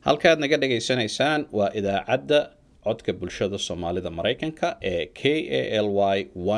halkaad naga dhagaysanaysaan waa idaacadda codka bulshada soomaalida maraykanka ee k a l y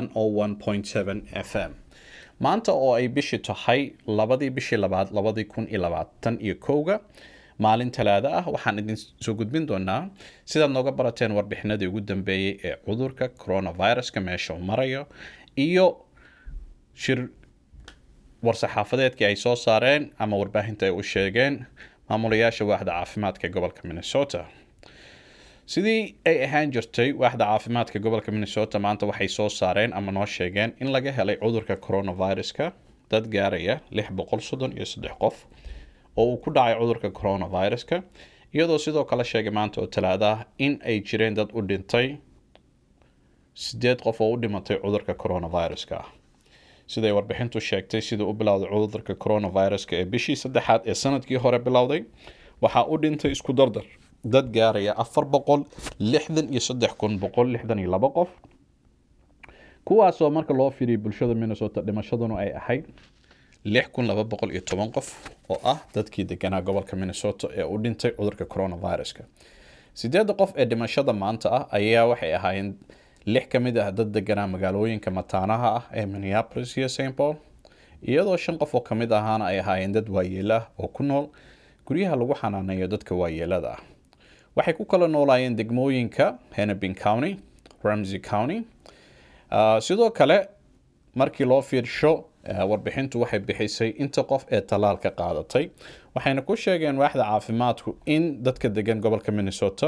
f m maanta oo ay bishii tahay labadii bishii labaad labadii kun iyo labaatan iyo kowga maalin talaado ah waxaan idin soo gudbin doonaa sidaad nooga barateen warbixinadii ugu dambeeyey ee cudurka coronaviruska meesha uu marayo iyo shir war-saxaafadeedkii ay soo saareen ama warbaahinta ay u sheegeen maamulayaasha waaxda caafimaadka gobolka minnesota sidii ay ahaan jirtay waaxda caafimaadka gobolka minnesota maanta waxay soo saareen ama noo sheegeen in laga helay cudurka coronaviruska dad gaaraya lix boqol soddon iyo saddex qof oo uu ku dhacay cudurka coronaviruska iyadoo sidoo kale sheegay maanta oo talaada ah in ay jireen dad u dhintay sideed qof oo u dhimatay cudurka coronaviruska ah siday warbixintu sheegtay siduu u bilowday cudurka coronaviruska ee bishii saddexaad ee sanadkii hore bilowday waxaa u dhintay isku dardar dad gaaraya afar boqol lixdan iyo saddex kun boqol lixdan iyo laba qof kuwaasoo marka loo fiiriyay bulshada minnesota dhimashaduna ay ahayd lix kun laba boqol iyo toban qof oo ah dadkii deganaa gobolka minnesota ee u dhintay cudurka coronaviruska sideedda qof ee dhimashada maanta ah ayaa waxay ahaayeen lix ka mid ah dad deganaa magaalooyinka mataanaha ah ee minneapolis iyo st paul iyadoo shan qof oo ka mid ahaana ay ahaayeen dad waayeela ah oo ku nool guryaha lagu xanaaneeyo dadka waayeelada ah waxay ku kala noolaayeen degmooyinka hennepin county ramsey county sidoo kale markii loo fiirsho warbixintu waxay bixisay inta qof ee tallaalka qaadatay waxayna ku sheegeen waaxda caafimaadku in dadka degan gobolka minnesota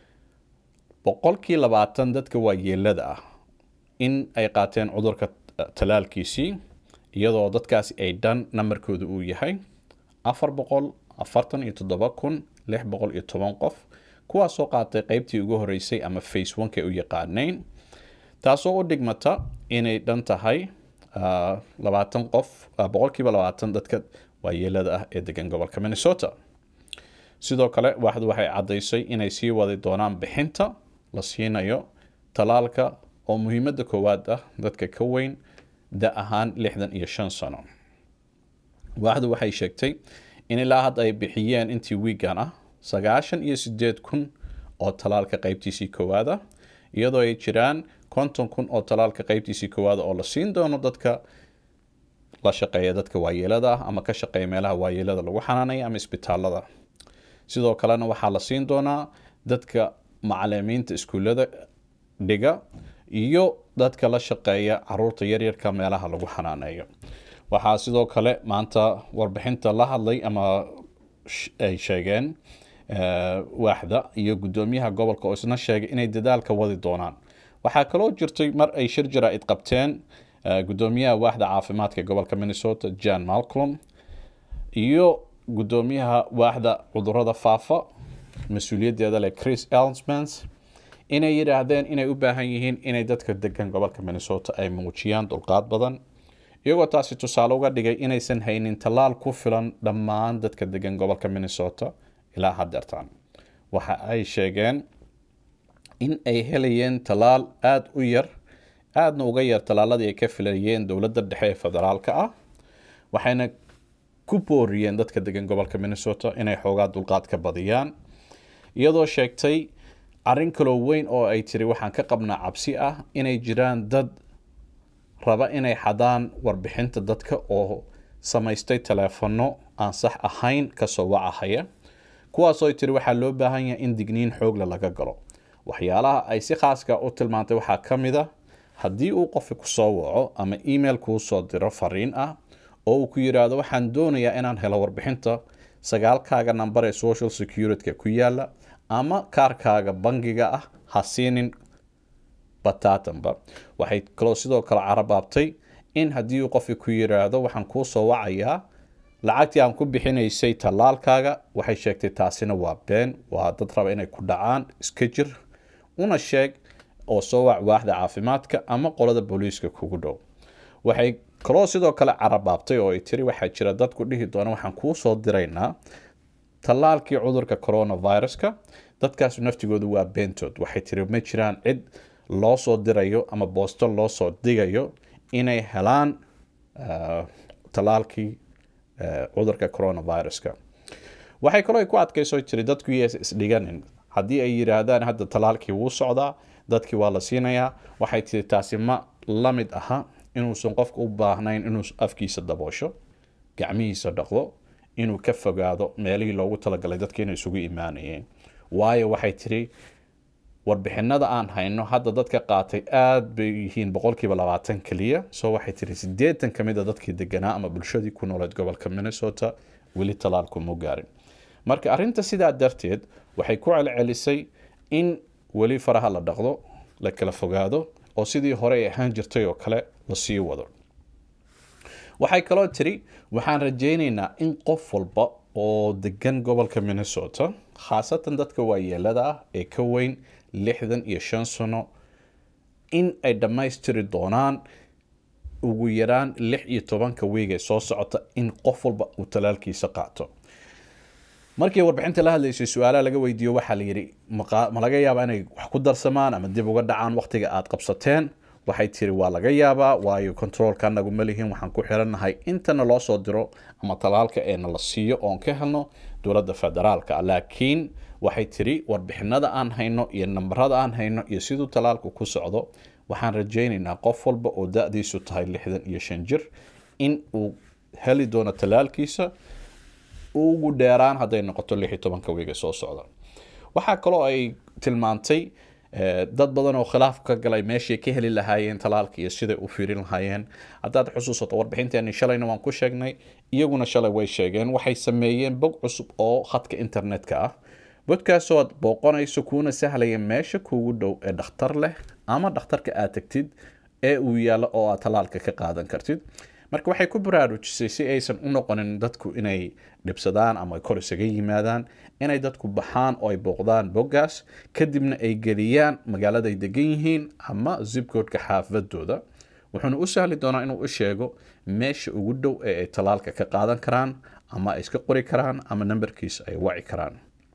boqolkii labaatan dadka waayeelada ah in ay qaateen cudurka tallaalkiisii iyadoo dadkaasi ay dhan nambarkooda uu yahay afar boqol afartan iyo toddoba kun lix boqol iyo toban qof kuwaasoo qaatay qeybtii ugu horeysay ama face oneka u yaqaanayn taasoo u dhigmata inay dhan tahay labaatan qof boqolkiiba labaatan dadka waayeelada ah ee degan gobolka minnesota sidoo kale waaxdu waxay caddaysay inay sii wadi doonaan bixinta la siinayo tallaalka oo muhiimadda koowaad ah dadka ka weyn da ahaan lixdan iyo shan sano waaxdu waxay sheegtay in ilaa hadda ay bixiyeen intii wiigan ah sagaashan iyo sideed kun oo tallaalka qeybtiisii koowaad ah iyadoo ay jiraan konton kun oo tallaalka qeybtiisii koowaada oo la siin doono dadka la shaqeeya dadka waayeelada ah ama ka shaqeeya meelaha waayeelada lagu xanaanaya ama isbitaalada sidoo kalena waxaa la siin doonaa dadka macalimiinta iskuullada dhiga iyo dadka la shaqeeya caruurta yaryarka meelaha lagu xanaaneeyo waxaa sidoo kale maanta warbixinta la hadlay ama ay sheegeen waaxda iyo guddoomiyaha gobolka oo isna sheegay inay dadaalka wadi doonaan waxaa kaloo jirtay mar ay shir jaraa'id qabteen guddoomiyaha waaxda caafimaadka gobolka minnesota jan malcolm iyo guddoomiyaha waaxda cudurada faafa mas-uuliyaddeeda leh chris elsmans inay yidhaahdeen inay u baahan yihiin inay dadka degan gobolka minnesota ay muujiyaan dulqaad badan iyagoo taasi tusaale uga dhigay inaysan haynin tallaal ku filan dhammaan dadka degan gobolka minnesota ilaa haddeertaan waxa ay sheegeen in ay helayeen tallaal aada u yar aadna uga yar tallaaladii ay ka filayeen dowladda dhexe ee federaalka ah waxayna ku booriyeen dadka degan gobolka minnesota inay xoogaa dulqaad ka badiyaan iyadoo sheegtay arrin kaloo weyn oo ay tiri waxaan ka qabnaa cabsi ah inay jiraan dad raba inay xadaan warbixinta dadka oo samaystay taleefano aan sax ahayn kasoo wacahaya kuwaasoo ay tiri waxaa loo baahan yahay in digniin xoogle laga galo waxyaalaha ay si khaaska u tilmaantay waxaa ka mid a haddii uu qofki kusoo waco ama email kuu soo diro fariin ah oo uu ku yidhaahdo waxaan doonayaa inaan helo warbixinta sagaalkaaga nambar ee social security-ka ku yaala ama kaarkaaga bangiga ah ha siinin bataatanba waxay kaloo sidoo kale carabaabtay in haddii uu qofki ku yidhaahdo waxaan kuu soo wacayaa lacagtii aan ku bixinaysay tallaalkaaga waxay sheegtay taasina waa been waa dad raba inay ku dhacaan iska jir una sheeg oo soo wac waaxda caafimaadka ama qolada booliiska kugu dhow waxay kaloo sidoo kale carabaabtay oo ay tiri waxaa jira dadku dhihi doona waxaan kuu soo diraynaa tallaalkii cudurka coronaviruska dadkaas naftigoodu waa beentood waxay tiri ma jiraan cid loo soo dirayo ama boosto loo soo digayo inay helaan tallaalkii cudurka coronaviruska waxay kaloo ay ku adkayso tiri dadku yes isdhiganin haddii ay yidhaahdaan hadda talaalkii wuu socdaa dadkii waa la siinayaa waxay tiri taasi ma la mid aha inuusan qofka u baahnayn inuu afkiisa daboosho gacmihiisa dhaqdo inuu ka fogaado meelihii loogu talagalay dadka inay isugu imaanayeen waayo waxay tiri warbixinada aan hayno hadda dadka qaatay aada bay yihiin boqolkiiba labaatan keliya soo waxay tiri sideetan ka mid a dadkii deganaa ama bulshadii ku nooleed gobolka minnesota weli talaalku mu gaarin marka arrinta sidaa darteed waxay ku celcelisay in weli faraha la dhaqdo la kala fogaado oo sidii hore ay ahaan jirtay oo kale la sii wado waxay kaloo tiri waxaan rajaynaynaa in qof walba oo degan gobolka minnesota khaasatan dadka waayeelada ah ee ka weyn lixdan iyo shan sano in ay dhammaystiri doonaan ugu yaraan lix iyo tobanka wiig ee soo socota in qof walba uu talaalkiisa qaato markii warbixinta la hadlaysay su-aalaha laga weydiiyo waxaa la yidhi ma laga yaabaa inay wax ku darsamaan ama dib uga dhacaan waqtiga aada qabsateen waxay tiri waa laga yaabaa waayo controolka anagu ma lihin waxaan ku xirannahay intana loo soo diro ama talaalka eena la siiyo oon ka helno dowladda federaalka laakiin waxay tiri warbixinada aan hayno iyo nambarada aan hayno iyo siduu talaalku ku socdo waxaan rajaynaynaa qof walba oo da-diisu tahay lixdan iyo shan jir in uu heli doono talaalkiisa ugu dheeraan hadday noqoto lix iyo tobanka wiiga soo socda waxaa kaloo ay tilmaantay dad badan oo khilaaf ka galay meeshay ka heli lahaayeen talaalka iyo siday u fiirin lahaayeen haddaad xusuusato warbixinteeni shalayna waan ku sheegnay iyaguna shalay way sheegeen waxay sameeyeen bog cusub oo khadka internetka ah bodkaasoo aad booqonayso kuuna sahlaya meesha kuugu dhow ee dhakhtar leh ama dhakhtarka aad tagtid ee uu yaallo oo aad talaalka ka qaadan kartid marka waxay ku baraarujisay si aysan u noqonin dadku inay dhibsadaan ama kor isaga yimaadaan inay dadku baxaan oo ay booqdaan boggaas kadibna ay geliyaan magaaladay degan yihiin ama zibkoodka xaafadooda wuxuuna u sahli doonaa inuu u sheego meesha ugu dhow ee ay talaalka ka qaadan karaan ama ay iska qori karaan ama nambarkiisa ay waci karaan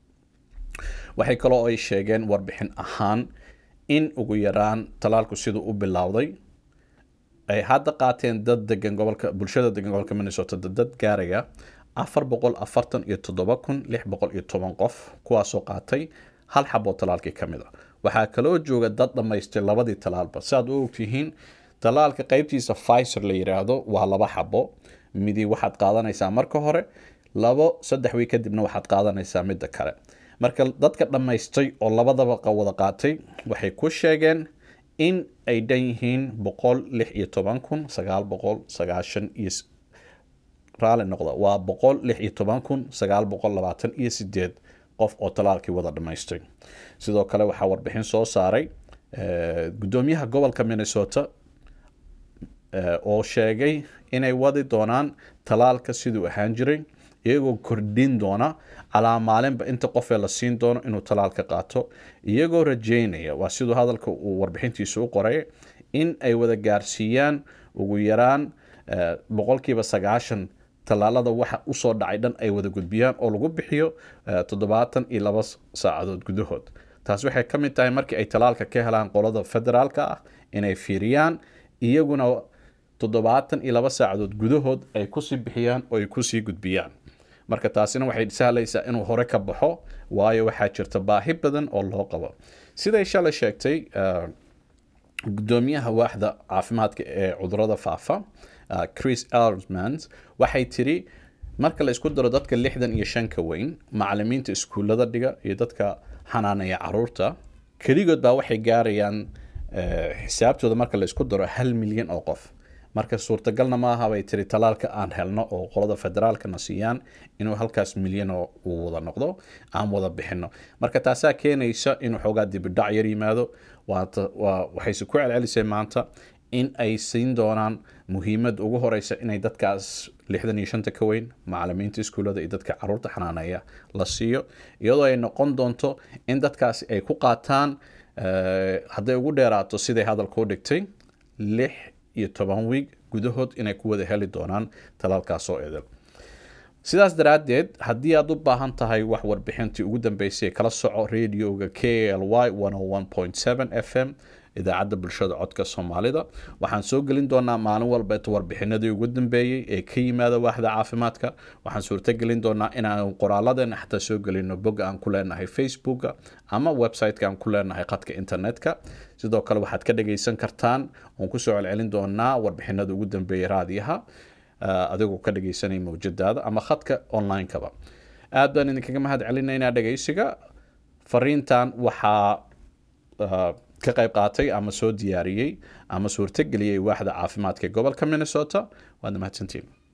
waxay kaloo ay sheegeen warbixin ahaan in ugu yaraan talaalku siduu u bilowday ay hadda qaateen dad degan gobolka bulshada degan gobolka minnesota dad gaaraya afar boqol afartan iyo toddoba kun lix boqol iyo toban qof kuwaasoo qaatay hal xaboo talaalkii ka mid a waxaa kaloo jooga dad dhammaystay labadii talaalba si aad u ogtihiin talaalka qeybtiisa fiser la yiraahdo waa laba xabo midi waxaad qaadanaysaa marka hore labo saddex wiig kadibna waxaad qaadanaysaa midda kale marka dadka dhammaystay oo labadaba wada qaatay waxay ku sheegeen in ay dhan yihiin boqol lix iyo toban kun sagaal boqol sagaashan iyo raali noqda waa boqol lix iyo toban kun sagaal boqol labaatan iyo sideed qof oo talaalkii wada dhammaystay sidoo kale waxaa warbixin soo saaray guddoomiyaha gobolka minnesota oo sheegay inay wadi doonaan talaalka siduu ahaan jiray iyagoo kordhin doona calaa maalinba inta qofee la siin doono inuu talaalka qaato iyagoo rajeynaya waa siduu hadalka uu warbixintiisa u qoray in ay wada gaarsiiyaan ugu yaraan boqolkiiba sagaashan tallaalada waxa usoo dhacay dhan ay wada gudbiyaan oo lagu bixiyo toddobaatan iyo laba saacadood gudahood taas waxay ka mid tahay markii ay talaalka ka helaan qolada federaalka ah inay fiiriyaan iyaguna toddobaatan iyo laba saacadood gudahood ay kusii bixiyaan oo ay kusii gudbiyaan marka taasina waxay sahlaysaa inuu hore ka baxo waayo waxaa jirta baahi badan oo loo qabo siday shalay sheegtay gudoomiyaha waaxda caafimaadka ee cudurada faafa chris elmans waxay tiri marka la isku daro dadka lixdan iyo shanka weyn macalimiinta iskuullada dhiga iyo dadka xanaanaya caruurta keligood baa waxay gaarayaan xisaabtooda marka la isku daro hal milyan oo qof marka suurtagalna maaha bay tiri talaalka aan helno oo qolada federaalkana siiyaan inuu halkaas milyan oo uu wada noqdo aan wada bixino marka taasaa keenaysa inuu xoogaa dibidhac yar yimaado waxayse ku celcelisay maanta in ay siin doonaan muhiimad ugu horeysa inay dadkaas lixdan iyo shanta ka weyn macalimiinta iskuullada iyo dadka caruurta xanaaneeya la siiyo iyadoo ay noqon doonto in dadkaasi ay ku qaataan hadday ugu dheeraato siday hadalka u dhigtay lix iyo toban wiig gudahood inay ku wada heli doonaan talaalkaasoo edel sidaas daraaddeed haddii aad u baahan tahay wax warbixintii ugu dambeysay kala soco radioga k l y f m idaacadda bulshada codka soomaalida waxaan soo gelin doonaa maalin walbeeto warbixinadii ugu dambeeyey ee ka yimaada waaxda caafimaadka waxaan suurtagelin doonaa inaan qoraaladeenna xataa soo gelino bog aan ku leenahay facebooka ama website-ka aan ku leenahay khadka internetka sidoo kale waxaad ka dhagaysan kartaan oon kusoo celcelin doonaa warbixinada ugu dambeeyey raadiyaha adigoo ka dhagaysanaya mawjadaada ama khadka online-kaba aad baan idinkaga mahad celinaynaa dhagaysiga fariintan waxaa ka qayb qaatay ama soo diyaariyey ama suurtageliyey waaxda caafimaadka gobolka minnesota waadna mahadsantiin